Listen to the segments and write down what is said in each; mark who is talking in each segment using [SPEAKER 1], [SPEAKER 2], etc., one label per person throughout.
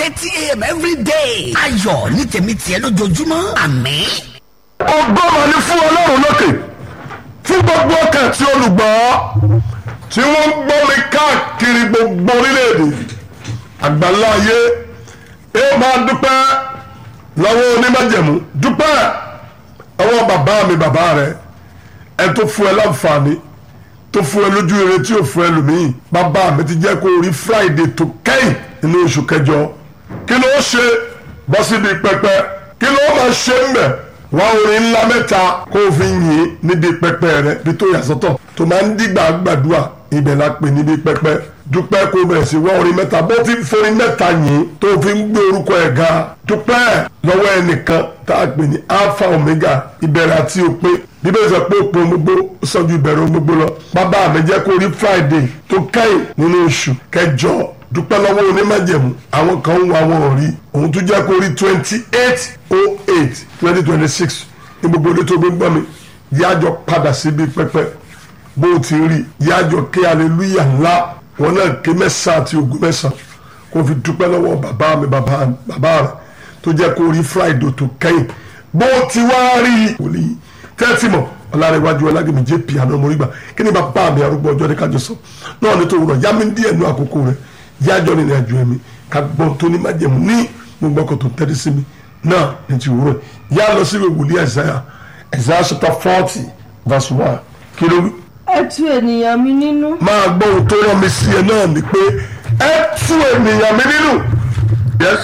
[SPEAKER 1] thirty a.m. every day. ayọ̀ ní tèmi tiẹ̀ lójoojúmọ́ àmín.
[SPEAKER 2] ọgọ́mọ ni fún ọlọ́run lókè fún gbogbo ọkàn tí olùgbọ́ tí wọ́n ń gbọ́ mi káàkiri gbogbo orílẹ̀-èdè àgbáńlá ayé ẹ máa dúpẹ́ lọ́wọ́ onímájẹ̀mú dúpẹ́ ọwọ́ bàbá mi bàbá rẹ ẹ tó fún ẹ láǹfààní tó fún ẹ lójú ire tí ò fún ẹ lòmíì bàbá mi ti jẹ́ kó rí friday tó kẹ́yìn nínú oṣù kẹjọ kí ló ṣe bọ́ síbi pẹpẹ kí ló máa ṣe ń bẹ̀ wá orin ńlá mẹ́ta kó o fi yìn níbi pẹpẹ rẹ bí tó yà sọ́tọ̀ tó máa ń dìgbà gbàdúrà ibẹ̀ la pè níbi pẹpẹ dúpẹ́ kó o bẹ̀rẹ̀ sí wá orin mẹ́ta bó ti ń forin mẹ́ta yìn tó fi ń gbé orúkọ ẹ̀ ga dúpẹ́ lọ́wọ́ ẹnìkan tá a pè ní alpha omega ìbẹ̀rẹ̀ àti òpin bíbélì sọ pé òpin gbogbo sọ ju ìbẹ̀rẹ̀ ohun gbogbo lọ bàbá mi jẹ́ kó rí friday tó kẹ́yìn nínú oṣù kẹjọ dúpẹ́ lọ́wọ́ onímájẹ̀mú àwọn kan ń wá wọn ò rí òun tún jẹ́ kó rí twenty eight oh eight twenty twenty six ní gbogbo ilé tó gbé gbọ́ mi yájọ padà síbi pẹpẹ bó o ti rí yájọ ké aleluya ńlá wọn náà ké mẹ́sàn-án àti ogún mẹ́sàn-án kó fi dúpẹ́ lọ́wọ́ bàbá mi bàbá bàbá rẹ̀ tó jẹ́ kó rí friday tó kẹ́yìn bó o ti wá rí wòlíì tẹ́tí mọ̀ ọ̀làrẹ̀wájú ọlágbèmí jẹ́ piano morígbà kí ni bàbá mi arúgbó ọjọ́ ní kájọ sọ náà ní tó wúrọ̀ yá mi díẹ̀ nú àkókò rẹ̀ yájọ́ nínú àjò ẹ̀mí ká gbọ́n tó ní májẹ̀mú ní gbogbo ọkọ̀ tó tẹ́tí sí mi náà ní ti wúrọ̀ yá lọ sí wòlíì ẹ̀sáyà ẹ̀sáyà chapter forty verse one kí ló wí.
[SPEAKER 3] ẹ tú ènìyàn mi nínú
[SPEAKER 2] máa gbọ́ ohun tó rán mi sí ẹ náà ni pé ẹ tú ènìyàn mi nínú yes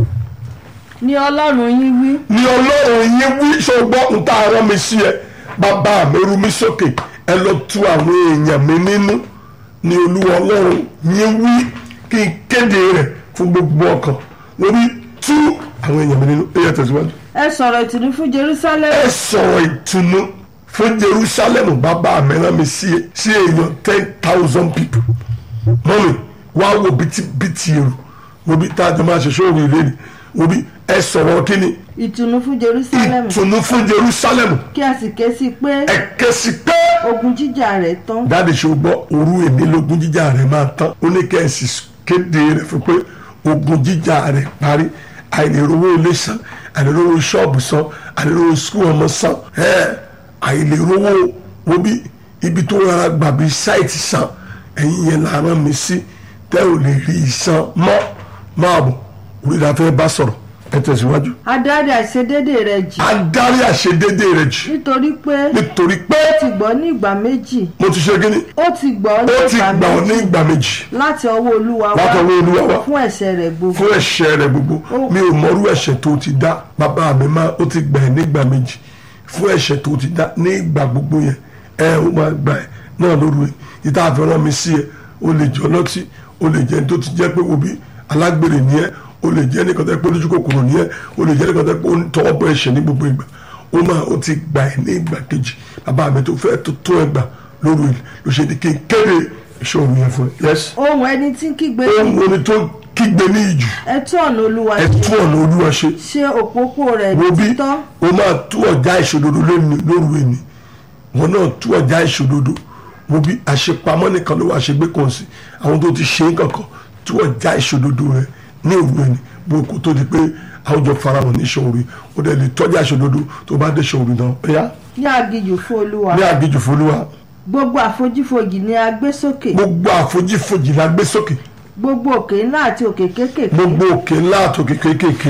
[SPEAKER 3] ni ọlọ́run yín wí
[SPEAKER 2] ni ọlọ́run yín wí ṣọgbọ́n ń tá a rán mi sí ẹ bàbá mi rú mi sókè ẹ lọ tú àwọn èèyàn mi nínú ni olúwa ọlọ́run yín wí kí n kéde rẹ̀ fún gbogbo ọkàn lórí tú àwọn èèyàn mi nínú ẹ yẹ tẹ̀síwájú.
[SPEAKER 3] ẹ sọ̀rọ̀ ìtùnú fún jerusalem
[SPEAKER 2] ẹ sọ̀rọ̀ ìtùnú fún jerusalem bàbá mi rán mi sí sí èèyàn ten thousand people mọ́mi wá wo bìtìbìtì èrò wo bí tá a jọ máa ṣe sóòrò ìlérí wo bí ẹ sọ̀rọ̀ kí ni
[SPEAKER 3] ìtùnú fún jerusalem
[SPEAKER 2] ìtùnú fún jerusalem
[SPEAKER 3] kí a sì ké sí pé
[SPEAKER 2] ẹ kẹ́sì pé
[SPEAKER 3] ogun jíjà rẹ̀ tán
[SPEAKER 2] dáàdì ṣe gbọ́ òru ènìlógún jíjà rẹ̀ máa tán ó ní kẹ́sì kéde rẹ̀ fún pé ogun jíjà rẹ̀ parí àìlèrówó ilé san àìlèrówó ṣọ́ọ̀bù san àìlèrówó skul ọmọ san ẹ àìlèrówó wo bí ibi tó rárá gbàbí sáìtì san ẹ̀yin yẹn là rán mi sí tẹ́ ò lè rí ìsan mọ́ máa bọ̀ orí la fẹ́ bá sọ̀rọ̀ ẹ tẹ̀síwájú.
[SPEAKER 3] adarí àìṣedédé rẹ̀ jì
[SPEAKER 2] adarí àṣedédé rẹ̀ jù
[SPEAKER 3] nítorí pé
[SPEAKER 2] nítorí pé
[SPEAKER 3] ó ti gbọ́ ní ìgbà méjì
[SPEAKER 2] mo ti ṣe kíni
[SPEAKER 3] ó ti gbọ́ ní
[SPEAKER 2] ó ti
[SPEAKER 3] ìgbà
[SPEAKER 2] gbà ọ́ ní
[SPEAKER 3] méjì
[SPEAKER 2] ìgbà méjì
[SPEAKER 3] láti ọwọ́ olúwa wá
[SPEAKER 2] látọwọ́ olúwa wá
[SPEAKER 3] fún ẹ̀ṣẹ̀ rẹ̀ gbogbo
[SPEAKER 2] fún ẹ̀ṣẹ̀ rẹ̀ gbogbo
[SPEAKER 3] Ó-
[SPEAKER 2] mi ò mọrú ẹ̀ṣẹ̀ tó ti dá bàbá mi máa ó ti gbà ẹ́ nígbà méjì fún ẹ̀ṣẹ̀ tó ti dá ní ìgbà gbogbo yẹn ẹ ó máa gbà ẹ́ náà lóru ẹ̀ ìta àfẹ́ràn mi sí ẹ o lè jẹ́ ọlọ́tí o lè jẹ́ ẹni tó ti jẹ́ pé wo bí alágbèrè ni ẹ o lè jẹ́ nìkan tẹ́ pé olójú kòkòrò ni ẹ o lè jẹ́ nìkan tẹ́ pé ó ń tọwọ́ bọ ẹ̀ṣẹ̀ ní gbogbo ìgbà ó máa ó ti gbà ẹ́ ní ìgbà kejì bàbá mi tó fẹ́ tó tó ẹgbà lóru ẹ̀ ló ṣe ní kí n kéde ìṣòro yẹn fún ẹ yẹs
[SPEAKER 3] ohun ẹni tí ń kígbe
[SPEAKER 2] ohun orin tó kígbe ní ìjù
[SPEAKER 3] ẹ tú ọ̀nà olúwa
[SPEAKER 2] ẹ
[SPEAKER 3] ṣe
[SPEAKER 2] tú ọ̀nà olúwa ṣe
[SPEAKER 3] ṣe òpópó rẹ̀
[SPEAKER 2] wo
[SPEAKER 3] ní
[SPEAKER 2] bí
[SPEAKER 3] títọ́
[SPEAKER 2] o máa tú ọjà ìṣòdodo lónìí lóru ẹni wọn náà tú ọjà ìṣòdodo wo bí àṣepamọ́ nìkan ló wà ṣègbè kan sí àwọn tó ti ṣe é kankan tú ọjà ìṣòdodo rẹ ní òru ẹni bó kó tó di pé àwùjọ farahàn ní ìṣòro o dẹ̀ lè tọ́jà ìṣòdodo tó bá dé ìṣòro náà ẹ̀yà
[SPEAKER 3] ní aginjù fún olúwa
[SPEAKER 2] ní àgbéjù fúnlúwa
[SPEAKER 3] gbogbo àfojífojì ni a gbé sókè
[SPEAKER 2] gbogbo àfojífojì la gbé sókè
[SPEAKER 3] gbogbo òkè ńlá àti òkè kéékèèké
[SPEAKER 2] gbogbo òkè ńlá àtòkè kéékèèké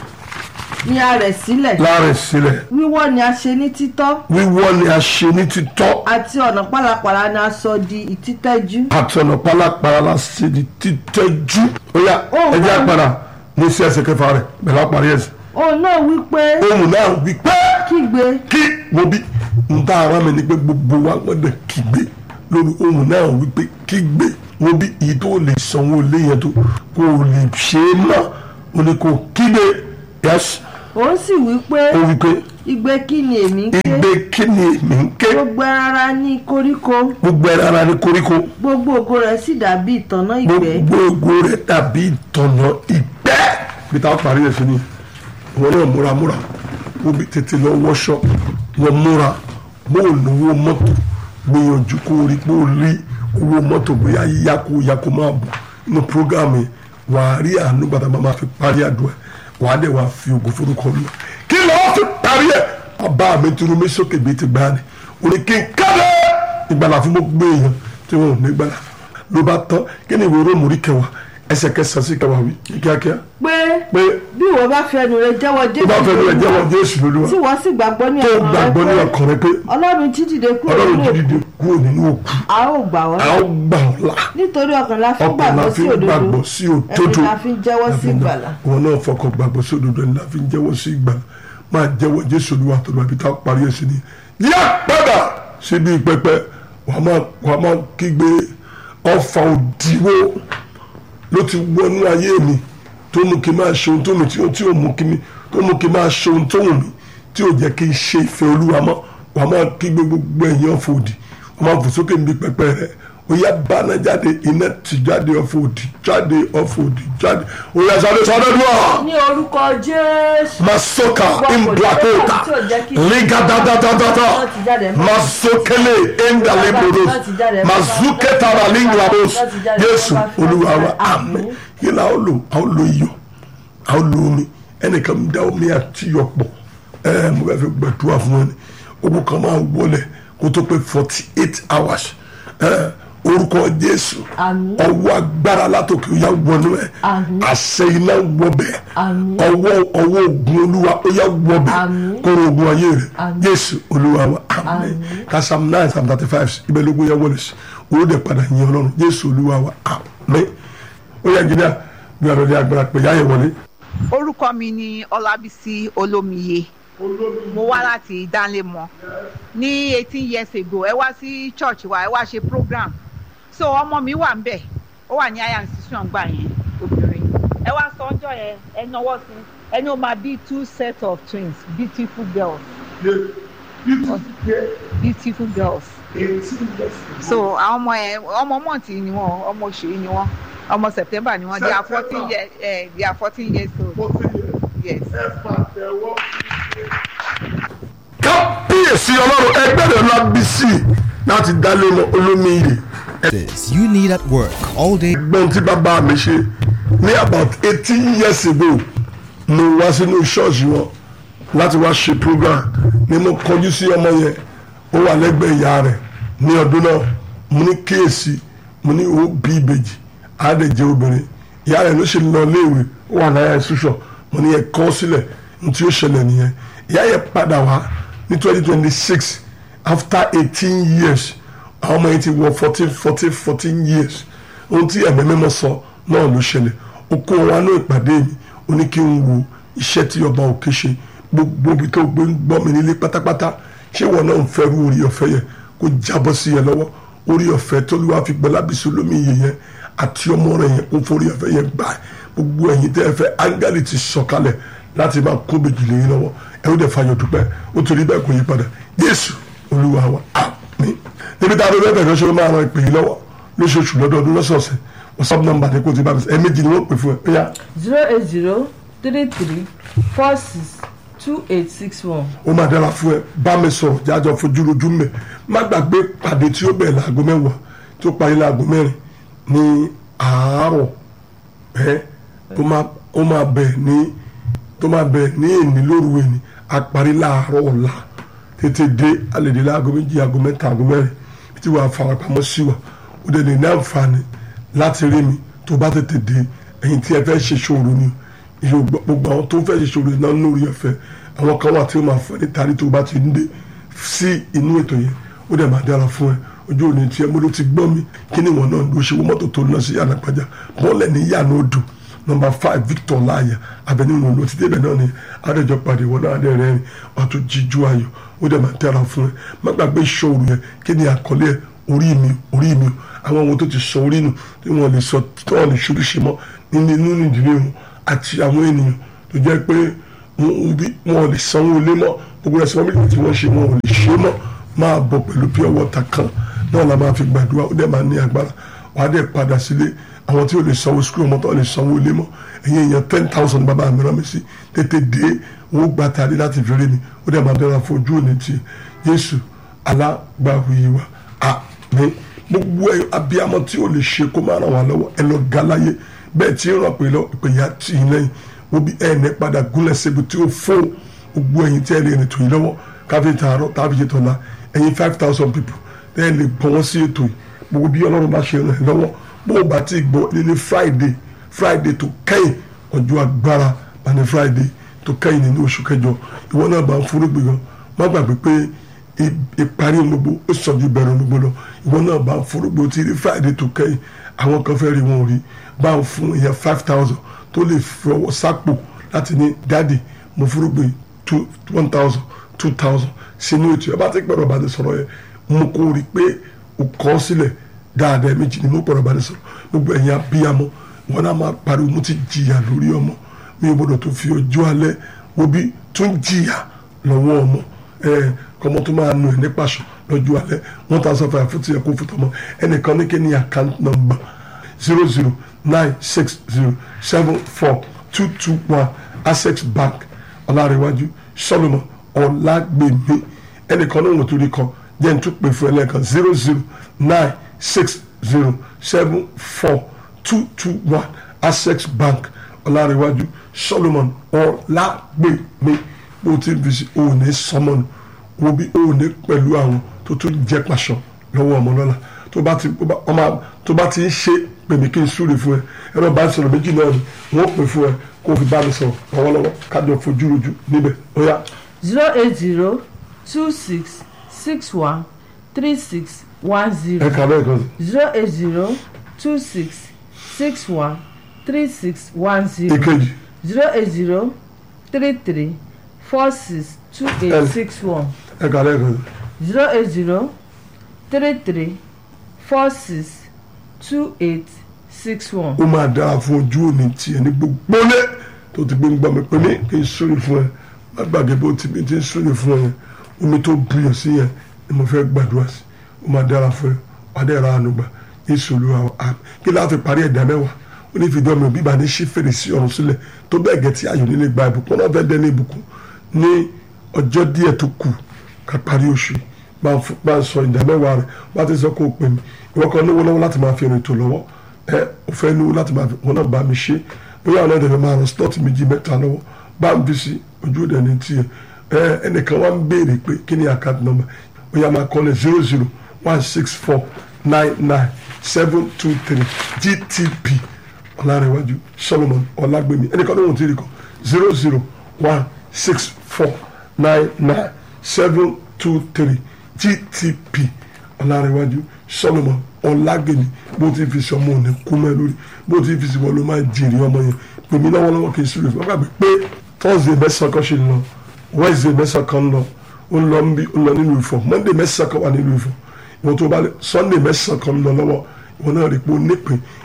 [SPEAKER 3] ni a rẹ̀ sílẹ̀
[SPEAKER 2] láàrẹ̀ sílẹ̀
[SPEAKER 3] wíwọ́ ni a ṣe ní títọ́
[SPEAKER 2] wíwọ́ ni a ṣe ní títọ́
[SPEAKER 3] àti ọ̀nà pálapàla ni a sọ di ìtítẹ́jú
[SPEAKER 2] àtọ̀nà pálapàla la ṣe di títẹ́jú. ó yá
[SPEAKER 3] Ó
[SPEAKER 2] ẹjẹ́
[SPEAKER 3] wá.
[SPEAKER 2] àpàdà ní sí ẹsẹ̀ kẹfà rẹ̀ bẹ̀rẹ̀ àparí ẹsẹ̀.
[SPEAKER 3] òun náà wí pé
[SPEAKER 2] ohun náà wí pé
[SPEAKER 3] kígbe
[SPEAKER 2] kí mo bí n ta ara mi ni pé gbogbo wa gbọ́dọ̀ kígbe lórí ohun náà wí pé kígbe mo bí èyí tó lè sanwó lé yẹn tó kó o lè ṣe é mọ́ o ní kó o kígbe yẹs
[SPEAKER 3] òun sì wí pé
[SPEAKER 2] ó wí pé
[SPEAKER 3] igbe kí ni èmi ń ké
[SPEAKER 2] igbe kí ni èmi ń ké
[SPEAKER 3] gbogbo ara ní koríko
[SPEAKER 2] gbogbo ẹ̀rọ ara ní koríko
[SPEAKER 3] gbogbo ògo rẹ̀ sì dàbí ìtànná ìgbẹ́
[SPEAKER 2] gbogbo ògo rẹ̀ dàbí ìtọ̀nà ìgbẹ́ bí táwọn parí ẹ̀ sí ni ìwọ náà múra múra ó bí tètè lọ wọṣọ lọ múra bó o lówó mọ́tò gbìyànjú kó o rí pé o rí owó mọ́tò bóyá yíyá kó yá kó máa bọ̀ inú prógámù yẹn wà á rí àánú gbàtà máa fi parí àdúrà wà á dẹ̀ wà á fi ògùn forúkọ lọ kí lọ́ọ́ fi parí ẹ̀ bàbá mi tunu mi sókè bíi ti gbá ni òní kí n kéde ìgbàlà fún gbogbo èèyàn tí wọn ò ní gbàlà ló bá tán kí ni ìwé róòmù rí kẹwàá ẹsẹ̀ kẹsàn-án sí kẹwàá wí ní kíákíá
[SPEAKER 3] pé
[SPEAKER 2] pé
[SPEAKER 3] bí ìwọ bá fi ẹnu rẹ jẹ́wọ́
[SPEAKER 2] tó bá fẹ́ lóye jẹ́wọ́
[SPEAKER 3] Olúwa,
[SPEAKER 2] jésù lóluwà
[SPEAKER 3] tí wọ́n sì gbàgbọ́ ní
[SPEAKER 2] tó
[SPEAKER 3] ọkàn rẹ
[SPEAKER 2] gbàgbọ́ ní
[SPEAKER 3] pé
[SPEAKER 2] ọkàn rẹ pé
[SPEAKER 3] ọlọ́run jí dìde kúrò
[SPEAKER 2] ọlọ́run
[SPEAKER 3] nínú
[SPEAKER 2] jí
[SPEAKER 3] òkú
[SPEAKER 2] dìde kúrò nínú òkú
[SPEAKER 3] a ó gbà wọ́n
[SPEAKER 2] a ó gbà ọ́ là
[SPEAKER 3] nítorí ọkàn la fi ń
[SPEAKER 2] ọkàn la
[SPEAKER 3] gbàgbọ́
[SPEAKER 2] fi
[SPEAKER 3] sí
[SPEAKER 2] ń
[SPEAKER 3] òdodo
[SPEAKER 2] gbàgbọ́ sí òdodo
[SPEAKER 3] ẹni la fi ń jẹ́wọ́ sí ìgbàlà
[SPEAKER 2] wọn náà fọkàn gbàgbọ́ sí òdodo ẹni la fi ń jẹ́wọ́ sí ìgbàlà máa jẹ́wọ́ jésù olúwa tó lọ àbí tá a parí ẹ̀ sí ni yá padà síbi pẹpẹ wàá máa wàá máa kígbe ọfà òdiwó ló ti wọnú ayé mi tó mú kí n máa ṣe ohun tó mi tí ó tí ó mú kí mi tó mú kí n máa ṣe ohun tó wù mí tí ò jẹ́ kí n ṣe ìfẹ́ olúwa mọ́ wàá máa kígbe gbogbo ẹ̀yìn ọ̀fọ̀ òdì wàá máa fò sókè níbi pẹpẹ rẹ ó yá báná jáde iná ti jáde ọ̀fọ̀ òdì jáde ọ̀fọ̀ òdì jáde ó yá sáré sáré dùn
[SPEAKER 3] ní orúkọ jésù
[SPEAKER 2] masoka imblakota ligadadadadada masokele endaleboros mazuketara linglabos Jésù Olúwa wa àmín yìí la ó lò a ó lo iyọ̀ a ó lo omi ẹnìkan ń da omi àti iyọ̀ pọ̀ ẹ mo bẹ fi gbẹdúrà fún wọn ni ogun kan máa wọlé kó tó pé forty eight hours ẹ orúkọ Jésù
[SPEAKER 3] Àmín.
[SPEAKER 2] ọwọ́ agbára látòkè ó yá wọnú ẹ
[SPEAKER 3] Àmín.
[SPEAKER 2] àṣẹ iná wọbẹ̀
[SPEAKER 3] Àmín.
[SPEAKER 2] ọwọ́ ọwọ́ ogun olúwa ó yá wọbẹ̀
[SPEAKER 3] Àmín.
[SPEAKER 2] kóró ogun ayé rẹ̀
[SPEAKER 3] Àmín.
[SPEAKER 2] Jésù olúwa wa àmín ká psalm nine psalm thirty five ibẹ̀ lógún yẹn wọlé sí owó dẹ̀ padà yin ọlọ́run Jésù olúwa wa àmín ó yẹ gíga bí ọ̀rọ̀ ní agbára pé yáyẹ wọlé.
[SPEAKER 4] orúkọ mi ni ọlábísí olómiye mo wá láti ìdánlémọ ní eighteen years ago ẹ wá sí church wa ẹ wá ṣe program so ọmọ mi wà ń bẹ ó wà ní aya institution gbà yẹn obìnrin ẹ wá sọ ọjọ́ yẹn ẹ náwó sí ẹni ó máa bí two set of twins beautiful girls beautiful girls so àwọn ọmọ yẹn ọmọ mọ̀ntì ni wọn ọmọ oṣù yìí ni wọn ọmọ september ni wọn they are fourteen years eh, they are fourteen years old yes.
[SPEAKER 2] kábíyèsí ọlọ́run ẹgbẹ́ rẹ̀ lábísí láti dálé mọ́ olómiyè
[SPEAKER 5] This you need at work all day.
[SPEAKER 2] ẹgbọ́n tí bàbá mi ṣe ní about eighteen years ago mo wá sínú ṣọ́ọ̀ṣì wọn láti wá ṣe program ni mo kọjú sí ọmọ yẹn ó wà lẹ́gbẹ̀ẹ́ ìyá rẹ̀ ní ọdún náà mo ní kíyèsí mo ní ó bí ìbejì àádẹ́jẹ́ obìnrin ìyá rẹ̀ ló ṣe lọ léèwé ó wà náírà ìṣúṣọ mo ní yẹn kọ́ sílẹ̀ ní tí ó ṣẹlẹ̀ nìyẹn ìyá yẹn padà wá ní twenty twenty six after eighteen years àwọn ọmọ yẹn ti wọ fourteen fourteen fourteen years ohun tí ẹ̀mí mímọ́ sọ náà ló ṣẹlẹ̀ ó kó wa ní ìpàdé mi ó ní kí n wo iṣẹ́ tí ọba òkè ṣe gbogbo ibi tó gbé ń gbọ́ mi nílé pátápátá ṣé wọn náà ń fẹ́ rú orí ọ̀fẹ́ yẹn kó jábọ́ sí yẹn lọ́wọ́ orí ọ̀fẹ́ tó lù wá fi gbọ́ lábísí olómi iye yẹn àti ọmọ rẹ̀ yẹn kó forí ọ̀fẹ́ yẹn gbà gbogbo ẹ̀yin tẹ́ ẹ fẹ́ áńgẹ́lì ti sọ̀kalẹ̀ láti máa kó bèjì lè yín lọ́wọ́ ẹ ó dẹ̀ fàyọ̀ dúpẹ́ ó torí bẹ́ẹ̀ kò yí padà Jésù Olúwa wa àmín níbi tá a lọ bẹ́ẹ̀ lọ́sọ̀rọ̀ máa ran ìpè yìí lọ́wọ́ lóṣooṣù lọ́dọọdún lọ́sọ̀ọ̀sẹ̀ whatsapp number ni kò ti bá mi sọ ẹ̀ẹ́mẹ́jì ni wọ́n pè fún ẹ ó yá
[SPEAKER 3] zero eight zero three three four six two eight six one.
[SPEAKER 2] ó máa dára fún ẹ bá mi sọ̀rọ̀ jájọ fojú lójú mẹ́ má gbàgbé pàdé tí ó bẹ̀rẹ̀ láago mẹ́wàá tí ó parí láago mẹ́rin ní àárọ̀ ẹ tó máa ó máa bẹ̀ ní tó máa bẹ̀ ní èní lóru èní a parí láàárọ̀ ọ̀la tètè dé alẹ́dẹ̀ láago méjì aago mẹ́ta aago mẹ́rin tí wàá farapamọ́ sí wa ó dẹ̀ lè ní àǹfààní láti rí mi tó bá tètè dé ẹ̀yin tí ẹ fẹ́ ṣe ṣòro ni ìṣòro gbogbo àwọn tó ń fẹ́ ṣe ṣòro náà lórí ọ̀fẹ́ àwọn kan wà tí ó máa fọ́ ní tari tó bá ti ń dé sí inú ètò yẹn ó dẹ̀ máa dára fún ẹ ojú òní tí ẹ mo ló ti gbọ́ mi kí ni wọn náà ló ṣe wọ́n mọ́tò tó lọ sí ànàpàjà bọ́ọ̀lẹ̀ ní yànnà odò nọmba five victor láàyè abẹni wọn ló ti débẹ̀ náà ni adéjọ pàdé wọn náà adé rẹ wà tó jíjú ayọ̀ ó dẹ̀ máa dára fún ẹ má gbàgbé ìṣòro yẹn kí ni àkọlé ẹ orí mi orí mi àwọn ohun tó ti sọ orí nù tí wọn lè sọ tí wọn lè ṣorí ṣe mọ́ nínú inú ìdílé wọn àti àwọn ènìyàn tó jẹ́ pé wọn bí wọn lè sanwó ilé mọ́ gbogbo ẹ̀sìn wọn tí wọ́n ṣe wọn ò lè ṣe mọ́ máa bọ̀ pẹ̀lú pure water kan náà la máa fi gbàdúrà ó dẹ̀ máa ní agbára wà á dẹ̀ padà sílé àwọn tí ò lè sanwó skul ọmọ tó lè sanwó ilé mọ́ ẹ̀yin èèyàn ten thousand bàbá mi rán mi sí tètè dé owó gba tàdé láti fi rí mi ó dẹ̀ máa dára fún ojú òní tiẹ̀ Jésù alágbàwí wa àmín gbogbo ẹ abiyamọ tí ò lè ṣe kó máa ràn wá lọ́wọ́ ẹ lọ ga láyé bẹ́ẹ̀ tí ń ràn pé lọ ìpè yà tì í lẹ́yìn wọ́n bí ẹ̀ ní padà gúnlẹ̀ síbi tí ó fò gbogbo ẹ̀yin tí ẹ̀ lè rìn tó yìí lọ́wọ́ káfí tààrọ̀ tàbí ṣe tọ̀la ẹ̀yin five thousand people ẹ̀ lè gbọ́ wọ́n sí ètò yìí gbogbo bí ọlọ́run bá ṣe ràn ẹ́ lọ́wọ́ bó o bá ti gbọ́ nílé friday friday tó kẹ́yìn ọjọ́ agbára bá ní friday tó kẹ́yìn nínú oṣù kẹjọ ìwọ náà bá ń fúrúgbìn gan má gbàgbé pé ìparí gbogbo ó sọ ju ìbẹ̀rẹ̀ gbogbo lọ ìwọ náà bá ń fúrúgbìn ó ti rí friday tó kẹ́yìn àwọn kan fẹ́ rí wọn rí bá ń fún ìyẹn five thousand tó lè fi ọwọ́ sápò láti ní dáàdì mo fúrúgbìn two one thousand two thousand sínú ètò ẹ bá ti pẹ̀rọ bá ti sọ̀rọ̀ yẹn mo kó rí pé o kọ́ sílẹ̀ dáadáa méjì ni mo pẹ̀rọ bá ti sọ̀rọ̀ gbogbo ẹ̀yin abíyamọ wọn náà máa pariwo mo ti jìyà lórí ọmọ mi ò gbọdọ̀ tó fi ọjọ́ alẹ́ wo bí tún jìyà lọ́wọ́ ọmọ ẹ kọ́mọ tó máa nù ẹ̀ ní pàṣọ lọ́jọ́ alẹ́ wọ́n ta sọ́fà fún tiẹ̀ kó fún tọmọ ẹnìkan ní kí ni account number zero zero nine six zero seven four two two one access bank ọlárẹ̀wájú solomon ọlágbèmí ẹnìkan náà wọ́n tó rí kan jẹ́ n tún pè fún ẹlẹ́kan zero zero nine six zero seven four two two one access bank ọlárẹ̀wájú solomon ọlágbèmí bó ti ń fi sí òní sọmọnù wo bí òní pẹ̀lú àwọn tó tún jẹ́ pàṣọ lọ́wọ́ ọmọ lọ́la tó bá ti ọmọ tó bá ti ń ṣe pèmí kí n súre fún ẹ ẹ̀rọ bá ń sọ̀rọ̀ méjì náà ni wọ́n pè fún ẹ kó o fi bá mi sọ̀rọ̀ lọ́wọ́lọ́wọ́ kájọ fojú rojú níbẹ̀ ó yá.
[SPEAKER 3] zero eight zero two six six one three six one
[SPEAKER 2] ẹ
[SPEAKER 3] zero
[SPEAKER 2] kà bẹ́ẹ̀ kan sí.
[SPEAKER 3] zero eight zero two six six one three six one zero
[SPEAKER 2] ìkejì
[SPEAKER 3] zero eight zero three three four six two
[SPEAKER 2] El.
[SPEAKER 3] eight six one
[SPEAKER 2] ẹ kà bẹ́ẹ̀ kan sí.
[SPEAKER 3] zero eight zero three three four six two eight six one.
[SPEAKER 2] ó máa dára fún ojú òní tiẹ̀ ní gbogbo lé tó ti gbé ń gbọ́ mi pé ní kí n súre fún ẹ má gbàgbé bó ti bí ti ń súre fún ẹ yẹn omi tó buyọ̀ sí yẹn ni mo fẹ́ gbàdúrà sí ó máa dára fún ẹ wà á dẹ̀ ra àánú gbà ní ìṣòro àwọn àmì kí láti parí ẹ̀dá mẹ́wàá ó ní fìdí ọmọ bíbá ní sí fèrèsé ọ̀run sílẹ̀ tó bẹ́ẹ̀ gẹ̀ tí ayọ̀ nílé gba ìbùkún náà fẹ́ dẹ́ ní ìbùkún ní ọjọ́ díẹ̀ tó kù ká parí oṣù yìí bá ń fún- bá ń sọ ìdá mẹ́wàá rẹ̀ bá ti sọ kó o pè mí ìwọ kan lówó lọ́wọ́ láti máa fi rìn tó lọ́wọ́ ẹ ò fẹ́ lówó láti máa fi wọn náà bá mi ṣe bóyá ọ̀nà ìdẹ̀rẹ̀ máa rán slọ́ọ̀tì méjì mẹ́ta lọ́wọ́ bá ń bí sí ojú òde ní tiẹ̀ ẹ ẹnìkan wá ń béèrè pé kí ni account number bóyá máa kọ́lẹ̀ zero zero one six four nine nine seven two three gtp ọ̀làrẹ̀wájú solomon ọ̀làgbèmí ẹnìkan ló ń tiri kan zero zero one six four nine nine seven two three gtp ọ̀làrẹ̀wájú solomon ọ̀làgbèmí bó ti fi sọmọ òní kú mẹ́ lórí bó ti fi sí wọn ló máa jèrè ọmọ yẹn pèmí lọ́wọ́lọ́wọ́ kì í sùn lè fún ọgbà pé thursday mẹ́sàn-án kan ṣe ń lọ wednesday mẹ́sàn-án kan ń lọ ó ń lọ ń bí ó ń lọ nínú ìfọ̀ monday mẹ́sàn-án kan wà nínú ìfọ̀ ìwọ tó bá lè sunday mẹ́sàn-án kan ń lọ lọ́wọ́ ìwọ náà rí i pé ó nípìn